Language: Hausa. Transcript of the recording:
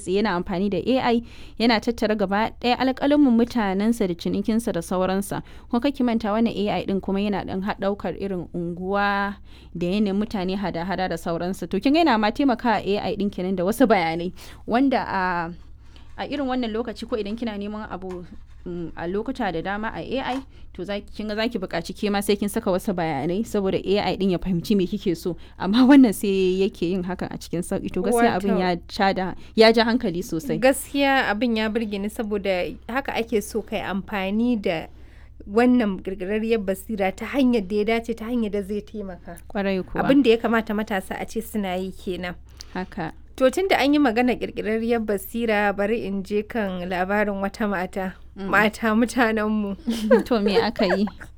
tsaye yana amfani da AI yana tattara gaba ɗaya alƙalamin mutanensa da cinikinsa da sauransa kuma kake manta wannan AI din kuma yana ɗan ɗaukar irin unguwa da yanayin mutane hada-hada da sauransa to kin ga yana ma taimaka AI din kenan da wasu bayanai wanda a a irin wannan lokaci ko idan kina neman abu a lokuta da dama a AI to kin ga zaki buƙaci ke ma sai kin saka wasu bayanai saboda AI din ya fahimci me kike so amma wannan sai yake yin hakan a cikin sauki to gaskiya abin ya da ya ja hankali sosai gaskiya abin ya burge ni saboda haka ake so kai amfani da wannan girgirarriyar basira ta hanyar da ya dace ta hanyar da zai taimaka kwarai kuwa abin da ya kamata matasa a ce suna yi kenan haka To tun da an yi magana ƙirƙirarriyar basira bari in je kan labarin wata mata. Mata mutanenmu. to me aka yi?